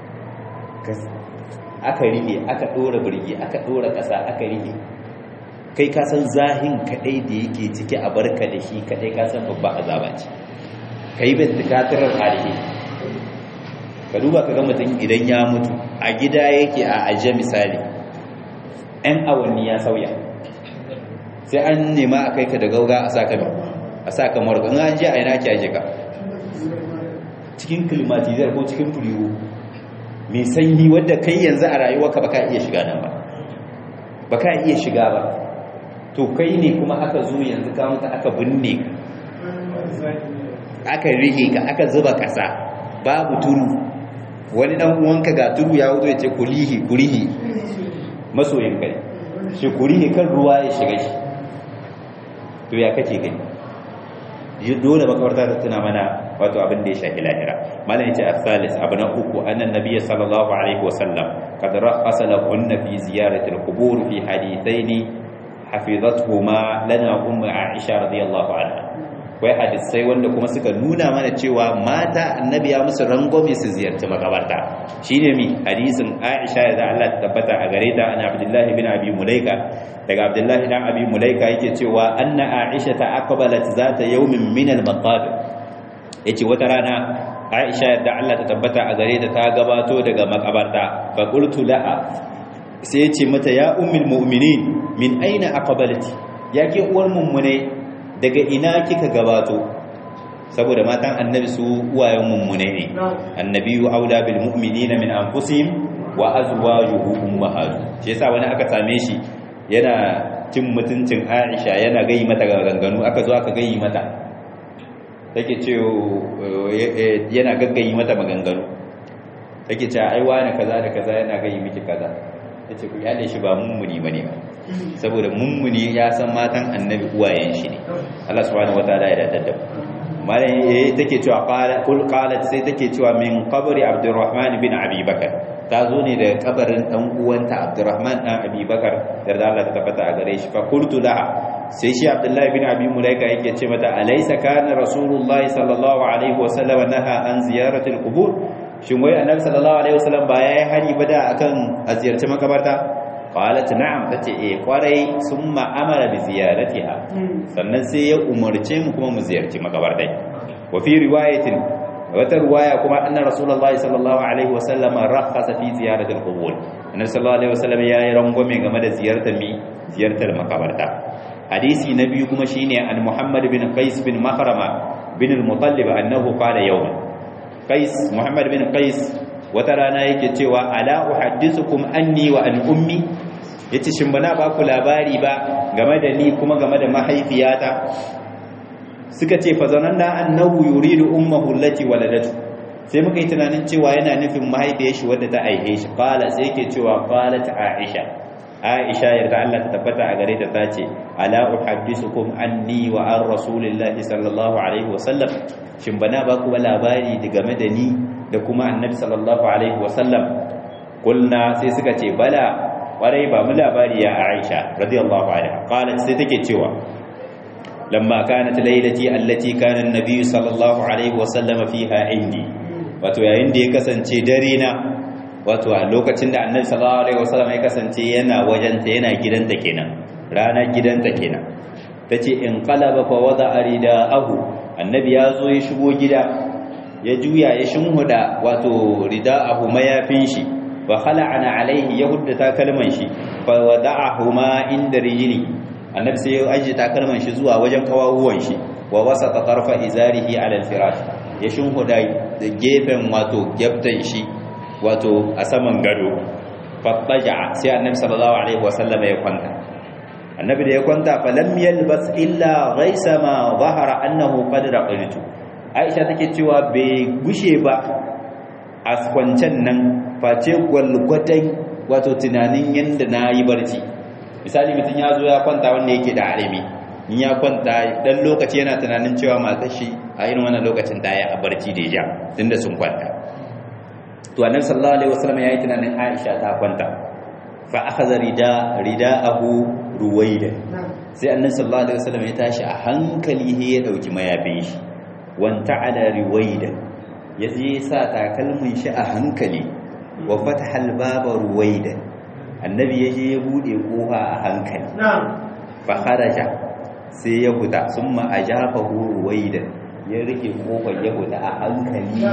aka rige aka dora birgi aka dora kasa aka rige kai ka san zahin kadai da yake ciki a barka da shi kadai ka san babba azaba ce kai bin tikatirar halihi ka duba ka ga mutum idan ya mutu a gida yake a aje misali ɗan awanni ya sauya sai an nema a kai ka da gauga a saka a saka marga in an je a yana kyaje ka cikin klimatizar ko cikin furiwo mai sanyi wadda kai yanzu a rayuwarka ba ka iya shiga nan ba ba ka iya shiga ba to kai ne kuma aka zo yanzu ka mutu aka binne ka aka rike ka aka zuba kasa babu turu wani dan uwanka ga turu ya wuzo ya ce kulihi kurihi masoyin kai shi kurihi kan ruwa ya shiga shi to ya kace gani yi dole makabarta ta tuna mana wato abin da ya shafi lahira malam yace as-salis abu na uku annan nabiyyi sallallahu alaihi wasallam kad rakhasa lahunna fi ziyarati al-qubur fi hadithaini hafizathuma lana ummu aisha radiyallahu anha akwai hadisai wanda kuma suka nuna mana cewa mata annabi ya musu rangwame su ziyarci makabarta shine mi hadisin Aisha da Allah ta tabbata a gare ta ana Abdullah ibn Abi Mulaika daga Abdullah ibn Abi Mulaika yake cewa anna Aisha ta aqbalat zata yawmin min al-maqabir yace wata rana Aisha da Allah ta tabbata a gare ta ta gabato daga makabarta fa qultu laha sai yace mata ya ummul mu'minin min aina aqbalati yake uwar mummune daga ina kika gabato saboda matan annabi su uwayen mummune ne annabiyu aula bil mu'minina min anfusihim wa azwajuhu ummahatu shi yasa wani aka same shi yana cin mutuncin Aisha yana gayi mata ganganu aka zo aka gayi mata take ce yana gaggayi mata maganganu take ce ai wani kaza da kaza yana gayi miki kaza tace ku yale shi ba mummuni bane ba saboda mummuni ya san matan annabi uwayen shi ne Allah subhanahu wataala ya dadda malai yayi take cewa qala kul qalat sai take cewa min qabri abdurrahman bin abi bakar ta zo ne da kabarin dan uwanta abdurrahman dan abi bakar da Allah ta tabbata a gare shi fa qultu laha sai shi abdullahi bin abi mulaika yake ce mata alaysa kana rasulullahi sallallahu alaihi wasallam naha an ziyaratil qubur shin wai annabi sallallahu alaihi wasallam ba yayi hari ba da akan a ziyarci makabarta qalat na'am tace eh kwarai summa amara bi ziyaratiha sannan sai ya umarce mu kuma mu ziyarci makabartai wa fi riwayatin wata riwaya kuma anna rasulullahi sallallahu alaihi wasallam rakhasa fi ziyaratil qubur annabi sallallahu alaihi wasallam ya yi rangwame game da ziyartar mi ziyartar makabarta hadisi na biyu kuma shine an muhammad bin qais bin mahrama bin al-mutallib annahu qala yawman qais muhammad bin qais wata rana yake cewa ala uhaddithukum anni wa an ummi yace shin bana ba ku labari ba game da ni kuma game da mahaifiyata suka ce fa zananna annahu yuridu ummuhu allati waladatu sai muka yi tunanin cewa yana nufin mahaifiyar shi wadda ta aihe shi qala sai yake cewa qalat aisha aisha yarda Allah ta tabbata a gare ta tace ala uhaddithukum anni wa an rasulillahi sallallahu alaihi wasallam shin bana ba ku labari game da ni da kuma annabi sallallahu alaihi wasallam kulna sai suka ce bala warai ba mu labari ya aisha radiyallahu anha qalat sai take cewa lamma kanat laylati allati kana an-nabi sallallahu alaihi wasallam fiha indi wato yayin da ya kasance dare na wato a lokacin da annabi sallallahu alaihi wasallam ya kasance yana wajenta yana gidanta kenan ranar gidanta kenan tace in qalaba fa wada ridaahu annabi ya zo ya shigo gida ya juya ya shinhuda wato ridaahu mayafin shi wa khala'ana alaihi ya hudda takalman shi fa wada'ahuma inda rijli annabi sai ya ajiye takalman shi zuwa wajen kawawuwan shi wa wasata tarfa izarihi ala al-firash ya shinhuda da gefen wato geftan shi wato a saman gado fattaja sai annabi sallallahu alaihi wasallam ya kwanta annabi da ya kwanta falam yalbas illa ghaisa ma zahara annahu qad raqaitu aisha take cewa bai gushe ba a kwancen nan face gwalgwadai wato tunanin yanda na yi barci misali mutum ya zo ya kwanta wanda yake da arami in ya kwanta dan lokaci yana tunanin cewa matar shi a irin wannan lokacin da ya barci da ya tunda sun kwanta to annabi sallallahu alaihi wasallam yayi tunanin Aisha ta kwanta fa akhadha rida ridaahu ruwaida sai annabi sallallahu alaihi wasallam ya tashi a hankali he ya dauki mayafin shi wanta ala ruwaida ya je sa takalmin shi a hankali wa fataha albaba ruwaida annabi ya je ya bude kofa a hankali fa kharaja sai ya huta summa ajafahu ruwaida ya rike kofar ya huta a hankali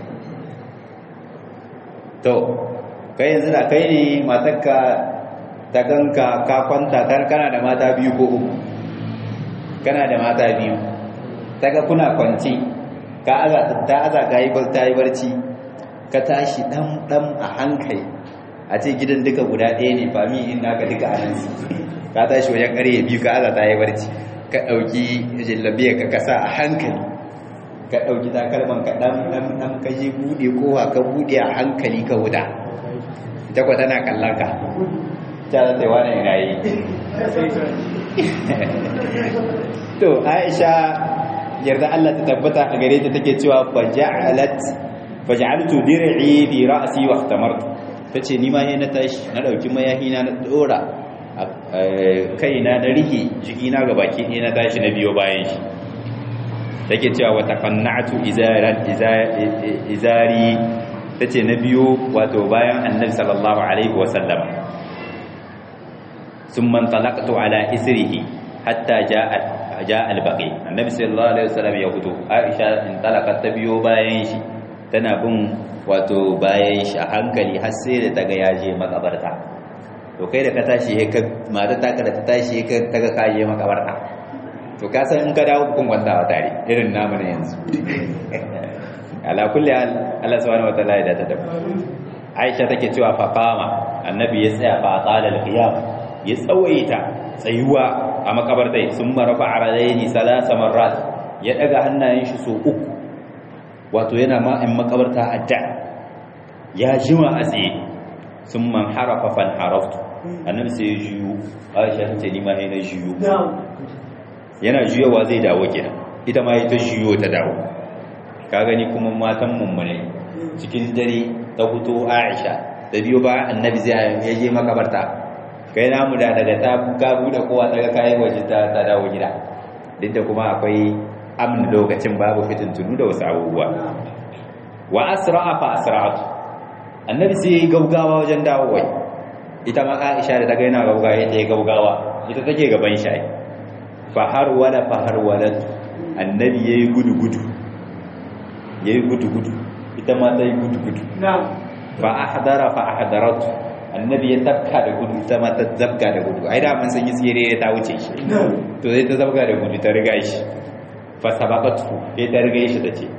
to kai yanzu da kai ne matarka ta ganka ka kwanta kana da mata biyu ko uku kana da mata biyu ta ga kuna kwanci ka aza ta aza ka yi ta yi barci ka tashi dan dan a hankali a ce gidan duka guda ɗaya ne fami in naka duka a nan ka tashi wajen ƙarye biyu ka aza ta yi barci ka ɗauki jallabiya ka kasa a hankali ka ɗauki takalman ka ɗan ɗan ɗan ka je buɗe kowa ka buɗe a hankali ka wuta ita kwa tana kallon ka ta zata yi wani yana yi to aisha yarda Allah ta tabbata a gare ta take cewa faja'alat faja'altu dir'i bi ra'si wa ihtamartu tace ni ma na tashi na dauki mayahi na na dora kaina na rike jikina ga baki ne na tashi na biyo bayan shi take cewa wata qanna'tu izaran izari tace na biyo wato bayan annabi sallallahu alaihi wasallam thumma talaqtu ala isrihi hatta jaa jaa al-baqi annabi sallallahu alaihi wasallam ya fito aisha in talaqat ta biyo bayan shi tana bin wato bayan shi a hankali har sai da taga ya je makabarta to kai da ka tashi ka mata ta ka da ta tashi ka taga ka je makabarta to ka san in ka dawo kun kwantawa tare irin namu ne yanzu ala kulli hal Allah subhanahu wataala ya data da Aisha take cewa fa qama annabi ya tsaya fa qala al-qiyam ya tsawaita tsayuwa a makabartai sun marafa aradaini salasa marrat ya daga hannayen shi so uku wato yana ma in makabarta adda ya jima a tsaye sun man harafa fan haraftu annabi sai ya juyo Aisha ta ce ni ma ne na juyo yana juyowa zai dawo kenan ita ma ita juyo ta dawo ka gani kuma matan mummune cikin dare ta fito Aisha da biyo ba annabi zai ya je makabarta kai namu da daga ta ka bude kowa daga kai waje ta ta dawo gida duk da kuma akwai amn lokacin babu fitin tunu da wasu abubuwa wa asra'a fa asra'atu annabi sai ya gaugawa wajen dawowa ita ma Aisha da daga yana gaugawa ita ya gaugawa ita take gaban shi fahar wala fahar wala annabi yayi gudu gudu yayi gudu gudu ita ma ta yi gudu gudu fa ahdara fa ahdarat annabi ya tabka da gudu ita ma ta zabga da gudu ai da mun san yi tsire ta wuce shi to sai ta zabga da gudu ta riga shi fa sabaqatu sai ta riga shi tace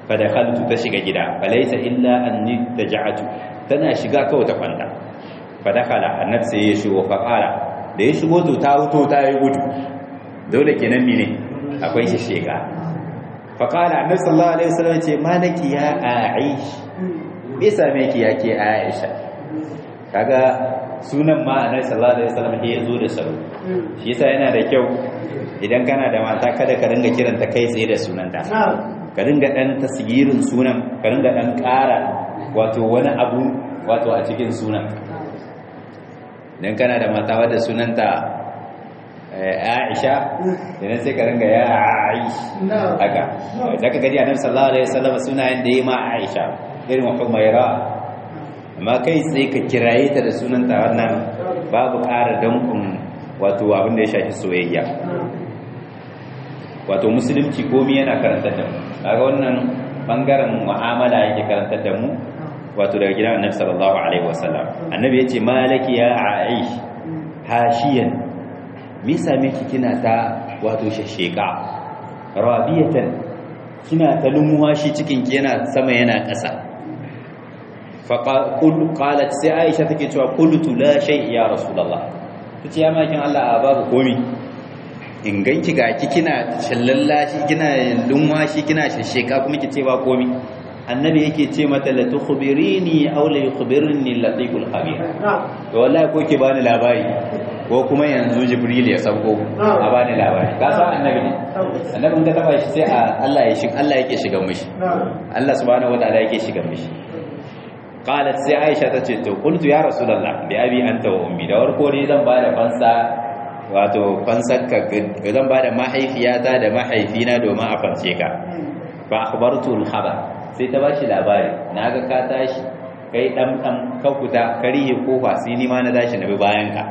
fa dakhaltu ta shiga gida fa laysa illa anni taja'atu tana shiga kawai ta kwanta fa dakhala annabi sai ya shigo fa qala da ya shigo to ta wuto ta yi gudu dole kenan mene akwai shi shega fa qala annabi sallallahu alaihi wasallam ce malaki ya aish me same ki yake aisha kaga sunan ma annabi sallallahu alaihi wasallam ya zo da salo shi yasa yana da kyau idan kana da mata kada ka dinga kiranta kai tsaye da sunanta ka dinga dan tasgirin sunan ka dinga dan ƙara wato wani abu wato a cikin sunan idan kana da mata wadda sunanta Aisha idan sai ka dinga ya Aish haka daga gari annabi sallallahu alaihi wasallam sunayen da yayi ma Aisha irin wa Humaira amma kai tsaye ka kiraye ta da sunanta wannan babu ƙara dankun wato abin da ya shafi soyayya wato musulunci komi yana karantar da mu kaga wannan bangaren mu'amala yake karantar da mu wato daga gidan annabi sallallahu alaihi wasallam annabi yace malaki ya aish hashiyan me same ki kina ta wato shasheka rabiyatan kina ta lumuwa shi cikin ki yana sama yana ƙasa faƙul qalat sai aisha take cewa qultu la shay ya rasulullah tace ya makin Allah a babu komi in ganki ga ki kina shallalla shi kina lunwa shi kina shasheka kuma ki ce ba komi annabi yake ce mata la tukhbirini aw la yukhbirni latiful khabir to wallahi ko ki bani labari ko kuma yanzu jibril ya sauko a bani labari ka san annabi ne annabi in ka taba shi sai Allah ya shiga Allah yake shiga mishi Allah subhanahu wataala yake shiga mishi qalat sai aisha tace to qultu ya rasulullah bi abi anta wa ummi da warko ne zan bada fansa wato fansarka zan bada mahaifiyata da mahaifina domin a fanse ka fa akhbartu al-khabar sai ta bashi labari naga ka tashi kai dan dan ka kuta kariye kofa sai ni ma na tashi na bi bayan ka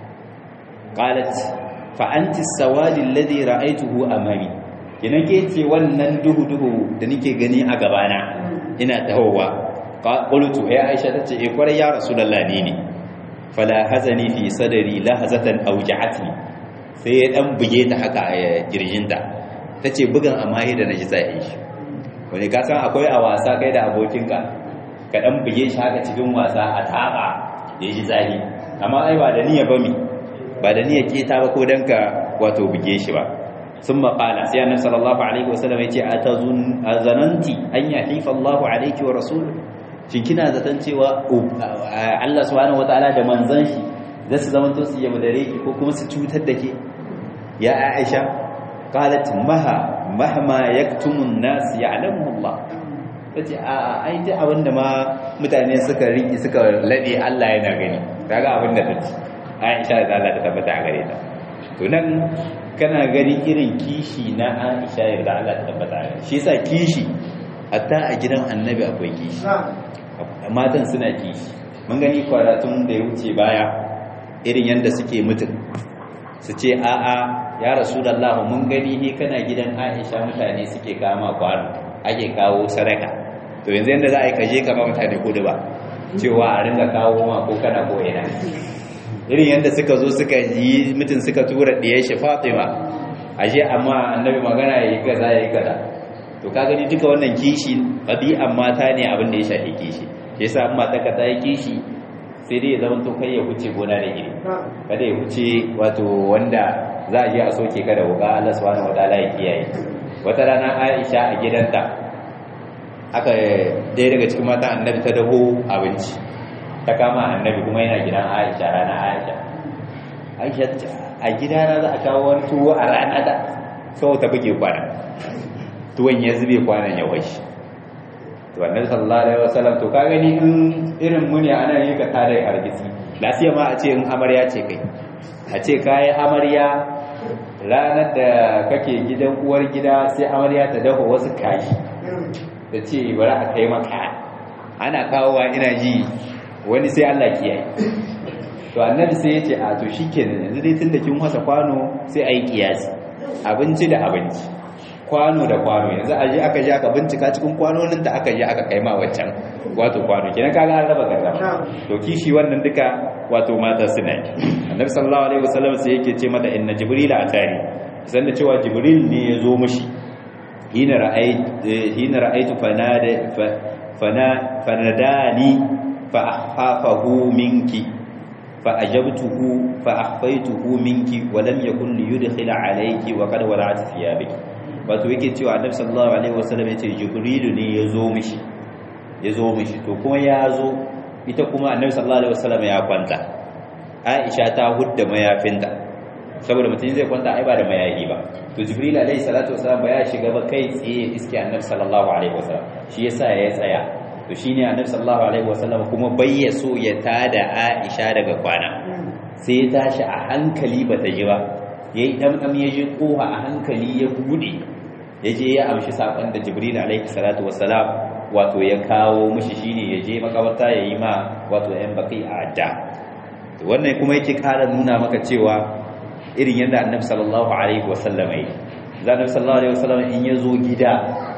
qalat fa anti as-sawadi alladhi ra'aytuhu amami kinan ke ce wannan duhu duhu da nake gani a gabana ina tahowa qultu ya aisha tace eh kwarai ya rasulullah ni ne fala hazani fi sadri lahazatan awja'atni sai ya dan buge ta haka a girjinta tace bugan amma da naji zai shi wani ka san akwai a wasa kai da abokinka ka dan buge shi haka cikin wasa a taba da ji zahi amma ai ba da niyya ba mi ba da niyya keta ba ko dan ka wato buge shi ba ثم قال سيدنا صلى الله عليه وسلم يتي أتظن أظننتي أن يحيف الله عليك ورسوله shin kina zaton cewa Allah subhanahu wataala da manzon shi za su zama to su yaudare ki ko kuma su cutar da ke ya Aisha qalat maha mahma yaktumun nas ya'lamu Allah tace a ai duk abinda ma mutane suka riki suka lade Allah yana gani kaga abinda tace Aisha da Allah ta tabbata a gare ta to nan kana gani irin kishi na Aisha da Allah ta tabbata a gare shi yasa kishi hatta a gidan annabi akwai kishi matan suna kishi mun gani kwaratun da ya wuce baya irin yadda suke mutum su ce a'a ya rasulallah mun gani ne kana gidan aisha mutane suke kama kwano ake kawo sadaka to yanzu yadda za a yi kaje kama mutane kudu ba cewa a ringa kawo ma ko kana ko ina irin yadda suka zo suka yi mutum suka tura ɗiyar shi fatima ashe amma annabi magana ya yi kaza ya yi kaza to ka gani duka wannan kishi ɗabi'an mata ne abin da ya shafi kishi ya sa amma ta ta yi kishi sai dai ya zama to kai ya huce gona da iri kada ya huce wato wanda za a je a soke ka da wuka Allah subhanahu wataala ya kiyaye wata rana Aisha a gidanta aka ɗaya daga cikin mata annabi ta daho abinci ta kama annabi kuma yana gidan Aisha rana Aisha Aisha ta ce a gidana za a kawo wani tuwo a rana da sau ta buge kwana tuwon ya zube kwanan ya washi to annabi sallallahu alaihi wasallam to ka gani in irin muni ana yi ka tare hargitsi lafiya ma a ce in amarya ce kai a ce kai amarya ranar da kake gidan uwar gida sai amarya ta dafa wasu kashi da ce bari a kai maka ana kawowa ina ji wani sai Allah kiyaye to annabi sai ya ce a to shikenan yanzu dai tunda kin wasa kwano sai ayi kiyasi abinci da abinci kwano da kwano yanzu aje aka je aka bincika cikin kwanonin da aka je aka kai ma waccan wato kwano kenan kaga an raba gardama to kishi wannan duka wato mata suna yi annabi sallallahu alaihi wasallam sai yake ce mata inna jibril atari san da cewa jibril ne ya zo mishi hina ra'aytu hina ra'aytu fanada fana fanadani fa ahfafahu minki fa ajabtuhu fa akhfaytuhu minki wa lam yakun li yudkhila alayki wa qad wala'at thiyabiki wato yake cewa annabi sallallahu alaihi wasallam yace jibrilu ne yazo mishi yazo mishi to kuma yazo ita kuma annabi sallallahu alaihi wasallam ya kwanta aisha ta hudda mayafinta saboda mutum zai kwanta ai ba da mayafi ba to jibril alaihi salatu wasallam ba ya shiga ba kai tsaye iske annabi sallallahu alaihi wasallam shi yasa ya tsaya to shine annabi sallallahu alaihi wasallam kuma bai ya so ya tada aisha daga kwana sai ya tashi a hankali bata ji ba yayi damdam ya je koha a hankali ya bude ya je ya amshi sakon da jibril alaihi salatu wasallam wato ya kawo mishi shine ya je makabarta ya yi ma wato yan baki a adda wannan kuma yake kara nuna maka cewa irin yadda annabi sallallahu alaihi wasallam yi annabi sallallahu alaihi wasallam in ya zo gida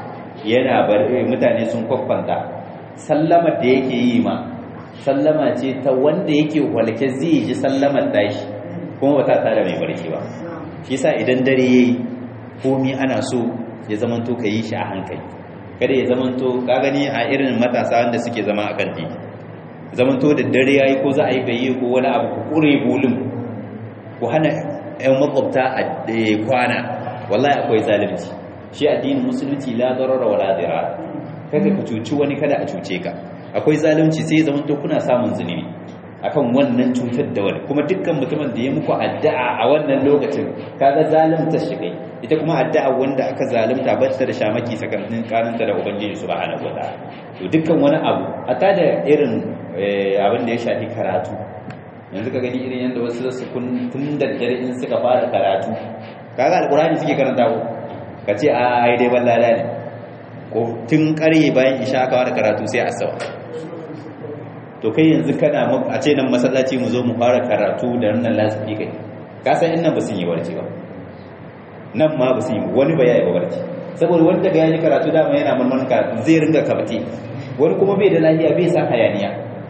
yana bar mutane sun kwakwanta sallama da yake yi ma sallama ce ta wanda yake walke zai ji sallamar tashi kuma ba ta tada mai barci ba shi yasa idan dare yayi komai ana so ya zamanto ka yi shi a hankali kada ya zamanto ka gani a irin matasa wanda suke zama a kan titi zamanto da dare yayi ko za a yi gayye ko wani abu ku kure bulun ku hana ƴan makwabta a kwana wallahi akwai zalunci shi addinin musulunci la darara wala dirar kada ka cuci wani kada a cuce ka akwai zalunci sai zamanto kuna samun zunubi akan wannan cutar da wani kuma dukkan mutumin da ya muku addu'a a wannan lokacin kaga zalunta shi kai ita kuma addu'a wanda aka zalunta ba ta da shamaki sakamakon karanta da ubangiji subhanahu wataala to dukkan wani abu ata da irin abin da ya shafi karatu yanzu ka gani irin yadda wasu su kun tun da dare in suka fara karatu kaga alqur'ani suke karanta ko ka ce a ai dai ballada ne ko tun kare bayan isha aka fara karatu sai asawa to kai yanzu kana a ce nan masallaci mu zo mu fara karatu da wannan lasfi kai ka san in nan ba sun yi warci ba nan ma ba sun yi wani ba ya yi warci saboda wani daga yaji karatu dama yana marmarin karatu zai ringa kabati wani kuma bai da lafiya bai san hayaniya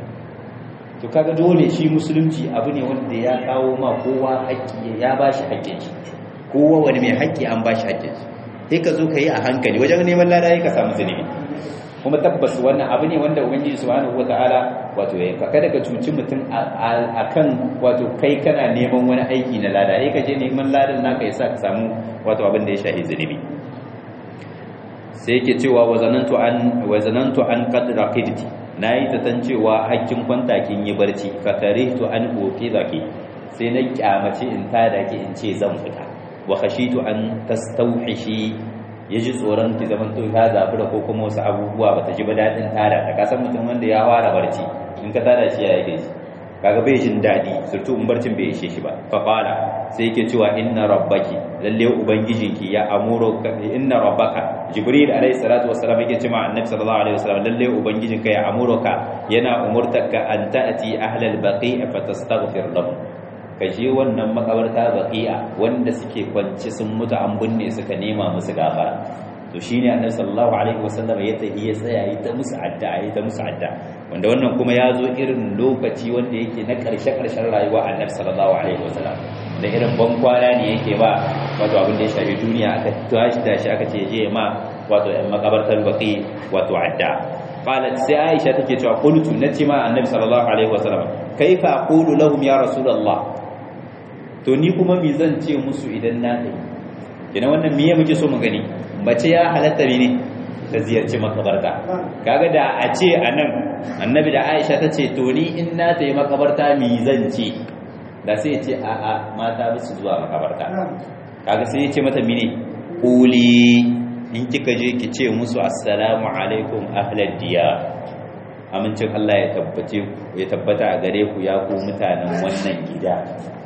to kaga dole shi musulunci abu ne wanda ya kawo ma kowa haƙƙi ya ba shi haƙƙin shi kowa wani mai haƙƙi an ba shi haƙƙin shi sai ka zo ka yi a hankali wajen neman lada ka samu zunubi kuma tabbas wannan abu ne wanda ubangiji subhanahu wataala wato ya ka kada ka cuci mutum akan wato kai kana neman wani aiki na lada sai ka je neman ladan naka yasa ka samu wato abin da ya shahi zunubi sai yake cewa wazanantu an wazanantu an qad raqidti nayi ta tan cewa hakkin kwanta kin yi barci fa karihtu an uqidaki sai na kyamace in tada ki in ce zan fita wa khashitu an tastawhishi ya ji tsoron ki zaman to ya zafi da ko kuma wasu abubuwa bata ji ba daɗin tada ta kasan mutum wanda ya fara barci in ka tada shi ya yake shi kaga bai jin daɗi surtu in barcin bai ishe shi ba fa qala sai yake cewa inna rabbaki lalle ubangijinki ya amuro inna rabbaka jibril alaihi salatu wassalam yake cewa annabi sallallahu alaihi wasallam lalle ubangijinka ya amuroka yana umurtaka an ta'ti ahlal baqi' fa tastaghfir lahum ka je wannan makabarta baqi'a wanda suke kwance sun mutu an binne suka nema musu gafara to shine annabi sallallahu alaihi wasallam ya tafi ya tsaya yi ta musu addu'a yi ta musu addu'a wanda wannan kuma ya zo irin lokaci wanda yake na karshe karshen rayuwa annabi sallallahu alaihi wasallam da irin ban kwana ne yake ba wato abin da ya shafi duniya aka tashi da shi aka ce je ma wato yan makabartar baqi wato addu'a qalat sai aisha take cewa qultu nace ma annabi sallallahu alaihi wasallam kaifa aqulu lahum ya rasulullah to ni kuma me zan ce musu idan na dai ina wannan miye muke so mu gani mace ya halatta ne ta ziyarci makabarta kaga da a ce anan annabi da Aisha ta ce to ni in na tayi makabarta mi zan ce da sai ya ce a a mata ba su zuwa makabarta kaga sai ya ce mata mine quli in kika je ki ce musu assalamu alaikum ahlal diyar amincin Allah ya tabbace ya tabbata a gare ku ya ku mutanen wannan gida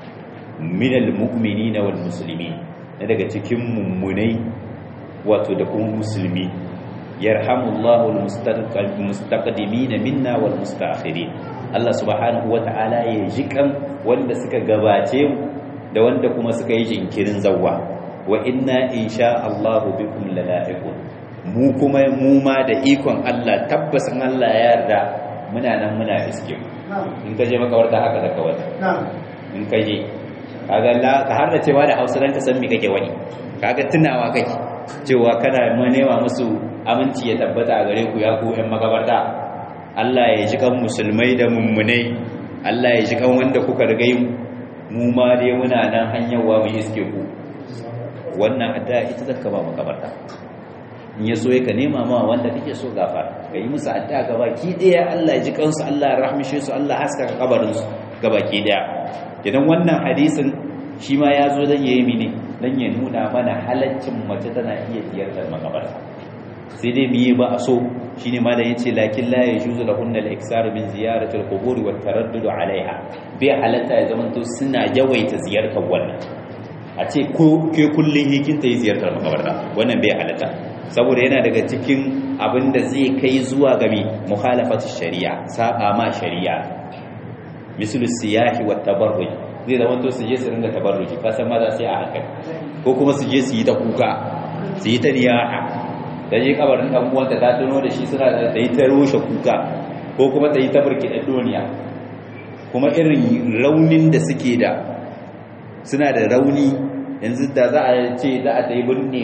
minal mu'minina wal muslimin na daga cikin mummunai wato da kuma musulmi yarhamullahu almustaqdimin minna wal mustaakhirin Allah subhanahu wata'ala ya jikan wanda suka gabace da wanda kuma suka yi jinkirin zawwa wa inna insha Allah bikum lala'iqun mu kuma mu ma da ikon Allah tabbas in Allah ya yarda muna nan muna iske in ka je makawarta haka da kawai in ka je kaga la ka har da cewa da Hausa dan ka san me kake wani kaga tunawa kake cewa kana nema musu aminci ya tabbata a gare ku ya ku ƴan makabarta Allah ya ji kan musulmai da mummunai Allah ya ji kan wanda kuka rigai mu ma dai muna nan hanyarwa mu iske ku wannan addu'a ita zaka ba makabarta in ya so ka nema ma wanda kake so gafara ka yi musu addu'a gaba ki daya Allah ya ji kansu Allah ya rahmishe su Allah haska kabarin su gaba ki daya idan wannan hadisin shi ma ya zo dan yayi mini dan ya nuna mana halaccin mace tana iya ziyartar makabarta sai dai miye ba a so shine ma da yace lakin la yajuzu lahunna al-iksar min ziyarati al-qubur wa taraddud alaiha bai halatta ya zama to suna yawaita ziyartar wannan a ce ko ke kullun hikin ta yi ziyartar makabarta wannan bai halatta saboda yana daga cikin abin da zai kai zuwa ga mi mukhalafatu shari'a saba ma shari'a misal siyahi wa tabarruj zai zama to su je su ringa tabarruji ka san maza sai a hankali ko kuma su je su yi ta kuka su yi ta niyaha da je kabarin dan uwanta ta tuno da shi suna da yi ta roshe kuka ko kuma ta yi ta burkiɗa duniya kuma irin raunin da suke da suna da rauni yanzu da za a ce za a ta yi binne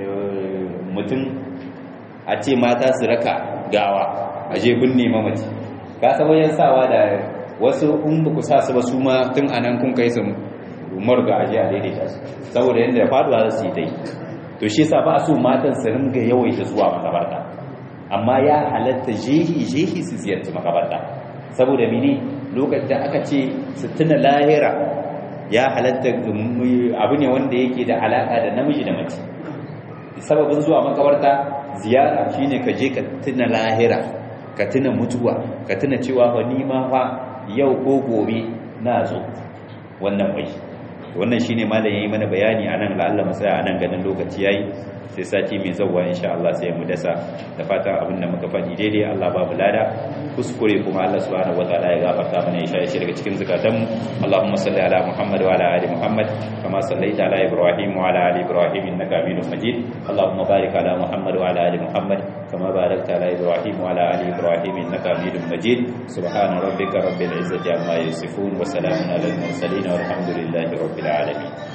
mutum a ce mata su raka gawa a je binne mamaci ka san wajen sawa da wasu in ba ku sa su ba su ma tun anan kun kai su marga a je a daidaita su saboda yadda faduwa za su yi ta yi to shi yasa ba a so matan su ringa yawaita zuwa makabarta amma ya halatta jehi jehi su ziyarci makabarta saboda mini lokacin da aka ce su tuna lahira ya halatta abu ne wanda yake da alaka da namiji da mace sababin zuwa makabarta ziyara shine ka je ka tuna lahira ka tuna mutuwa ka tuna cewa fa ni ma fa yau ko gobe na zo wannan wai wannan shine malam yayi mana bayani anan la Allah masaya anan ganin lokaci yayi sai sati mai zawwa insha Allah sai mu dasa da fatan abin da muka faɗi daidai Allah babu lada kuskure kuma Allah subhanahu wataala ya gafarta mana ya shi daga cikin zakatan mu Allahumma salli ala Muhammad wa ala ali Muhammad kama sallaita ala Ibrahim wa ala ali Ibrahim innaka Hamidum Majid Allahumma barik ala Muhammad wa ala ali Muhammad kama barakta ala Ibrahim wa ala ali Ibrahim innaka Hamidum Majid subhana rabbika rabbil izzati amma yasifun wa salamun ala al mursalin walhamdulillahi rabbil alamin